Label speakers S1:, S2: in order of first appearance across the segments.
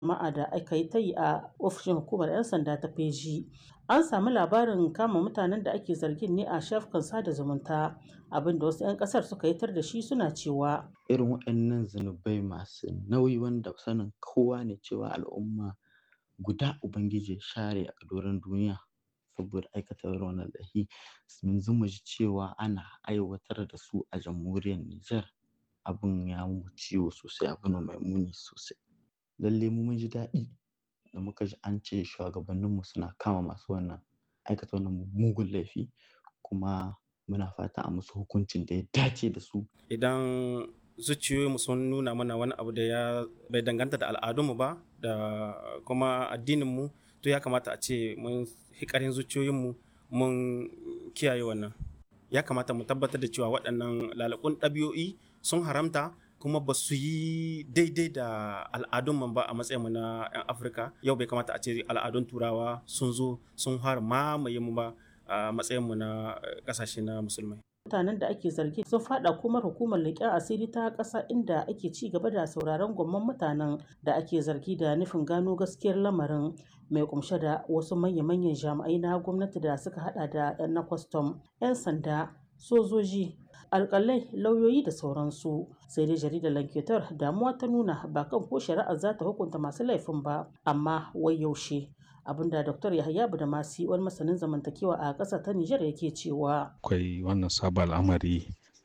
S1: jama'a da aka yi ta yi a ofishin hukumar 'yan sanda ta feji an sami labarin kama mutanen da ake zargin ne a shafukan sada zumunta abinda wasu 'yan kasar suka yitar da shi suna cewa
S2: irin waɗannan zunubai masu nauyi wanda sanin kowa ne cewa al'umma guda ubangiji share a doron duniya saboda aikata wannan laifi yanzu mu ji cewa ana aiwatar da su a jamhuriyar Nijar abin ya mu ciwo sosai abu ne mai muni sosai lalle mu mun ji daɗi da muka ji an ce shugabanninmu suna kama masu wannan aikata wannan mugun laifi kuma muna fata a musu hukuncin da ya dace da su
S3: idan zuciyoyinmu sun nuna mana wani abu da ya bai danganta da al'adunmu ba da kuma addininmu to ya kamata a ce mun hikarin zuciyoyinmu mun kiyaye wannan ya kamata mu tabbatar da cewa waɗannan lalakun ɗabi'o'i sun haramta kuma ba su yi daidai da al'adunmu ba a matsayinmu na 'yan afirka yau bai kamata a ce al'adun turawa sun zo sun har mamaye mu ba a matsayinmu na ƙasashe na musulmai
S1: mutanen da ake zargi sun fada kuma hukumar leƙen asiri ta ƙasa inda ake ci gaba da sauraron gwamman mutanen da ake zargi da nufin gano gaskiyar lamarin mai kumshe da wasu manya-manyan jami'ai na gwamnati da suka hada da 'yan na kwastam 'yan sanda sojoji alkalai lauyoyi da sauransu sai dai jaridar lanketar damuwa ta nuna ba kan ko shari'ar za ta hukunta masu laifin ba amma wai yaushe abinda dr yahaya budamasi wani masanin zamantakewa a ƙasa ta nijar yake cewa
S4: akwai wannan sabon al'amari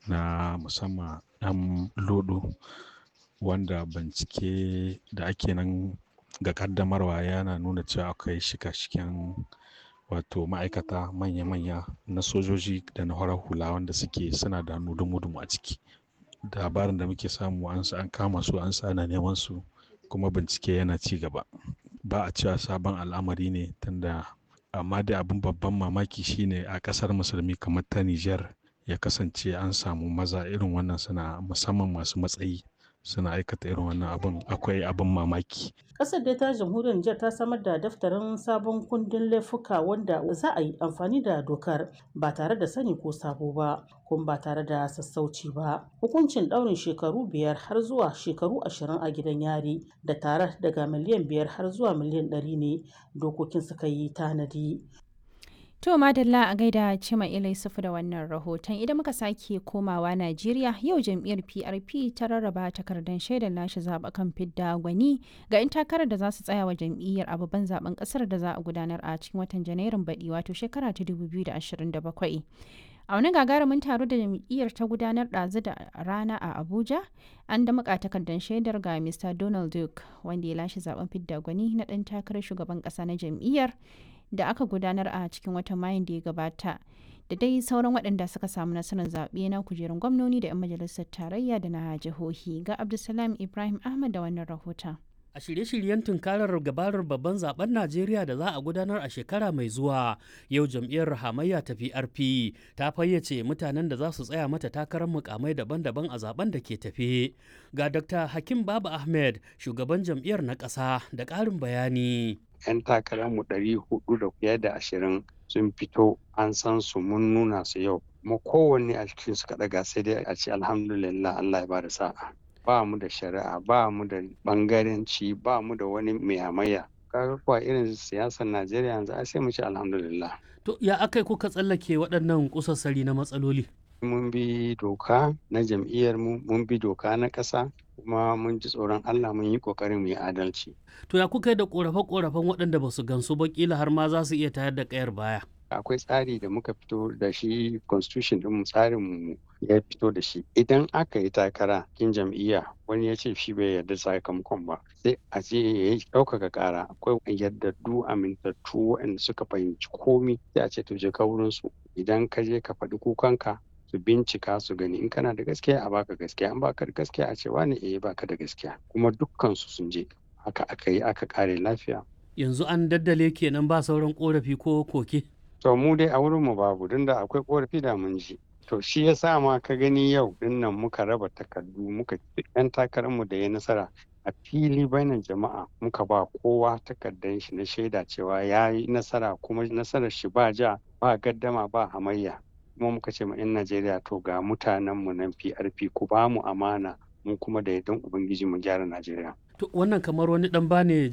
S4: na musamman ɗan lodo wanda bincike da ake nan ga kaddamarwa yana nuna cewa akwai shika-shiken wato ma'aikata manya-manya na sojoji da na horar hula wanda suke suna da dumu-dumu a ciki labarin da muke samu an an kama su an sa ana neman su kuma bincike yana ci gaba ba a cewa sabon al'amari ne tunda amma dai abin babban mamaki shine a kasar musulmi kamar ta Nijar ya kasance an samu maza irin wannan suna musamman masu matsayi suna aikata irin wannan abin akwai abin mamaki.
S1: Kasar dai ta jamhuriyar Nijar ta samar da daftarin sabon kundin laifuka wanda za a yi amfani da dokar ba tare da sani ko sabo ba kuma ba tare da sassauci ba. Hukuncin ɗaurin shekaru biyar har zuwa shekaru ashirin a gidan yari da tare daga miliyan biyar har zuwa miliyan ɗari ne dokokin suka yi tanadi.
S5: To Madalla a gaida Cima Ilai Sufu da wannan rahoton idan muka sake komawa Najeriya yau jam'iyyar PRP ta rarraba takardar shaidar lashe zaɓukan fidda gwani ga 'yan takarar da za su tsaya wa jam'iyyar a babban zaben ƙasar da za a gudanar a cikin watan Janairun baɗi wato shekara ta 2027. A wani gagarumin taro da jam'iyyar ta gudanar ɗazu da rana a Abuja, an da muka takardar shaidar ga Mr. Donald Duke wanda ya lashe zaben fidda gwani na ɗan takarar shugaban ƙasa na jam'iyyar da aka gudanar a cikin watan mayun da ya gabata da dai sauran waɗanda suka samu nasarar zaɓe na kujerun gwamnoni da 'yan majalisar tarayya da na jihohi ga abdulsalam ibrahim ahmad da wannan rahoton
S6: a shirye-shiryen tunkarar gabarar babban zaben najeriya da za a gudanar a shekara mai zuwa yau jam'iyyar hamayya ta prp ta fayyace mutanen da za su tsaya mata takarar mukamai daban-daban a zaben da ke tafe ga dr hakim baba ahmed shugaban jam'iyyar na ƙasa da ƙarin bayani
S7: 'yan takararmu ɗari hudu da fiye da ashirin sun fito an san su mun nuna su yau kuma kowanne a cikin su ɗaga sai dai a ce alhamdulillah Allah ya bada sa'a ba mu da shari'a ba mu da bangaranci ba mu da wani mai hamayya kaga kuwa irin siyasar Najeriya yanzu ai sai mu ce alhamdulillah
S6: to ya akai kuka tsallake waɗannan kusassari na matsaloli
S7: mun bi doka na jam'iyyar mu mun bi doka na ƙasa kuma mun ji tsoron Allah mun yi ƙoƙarin mu yi adalci.
S6: To ya kuka da ƙorafe-ƙorafen waɗanda ba su gansu ba kila har ma za su iya tayar da ƙayar baya.
S7: Akwai tsari da muka fito da shi constitution ɗin tsarin mu ya fito da shi. Idan aka yi takara kin jam'iyya wani ya ce shi bai yarda sakamakon ba sai a ce ya yi ɗaukaka ƙara akwai yardaddu amintattu waɗanda suka fahimci komi sai a ce to je ka wurin su idan ka je ka faɗi kukanka su bincika su gani in kana da gaskiya a baka gaskiya in baka da gaskiya a ce wani eh baka da gaskiya kuma dukkan su sun je haka aka yi aka kare lafiya
S6: yanzu an daddale kenan ba sauran korafi ko koke
S7: to mu dai a wurin mu babu don da akwai korafi da mun ji to shi yasa ma ka gani yau dinnan muka raba takardu muka yan takarar mu da ya nasara a fili bainan jama'a muka ba kowa takardar shi na shaida cewa ya yi nasara kuma nasarar shi ba ja ba gaddama ba hamayya kuma muka ce ma 'yan Najeriya to ga mutanen mu nan PRP ku ba mu amana mu kuma da yardan Ubangiji mu gyara Najeriya.
S6: To wannan kamar wani dan bane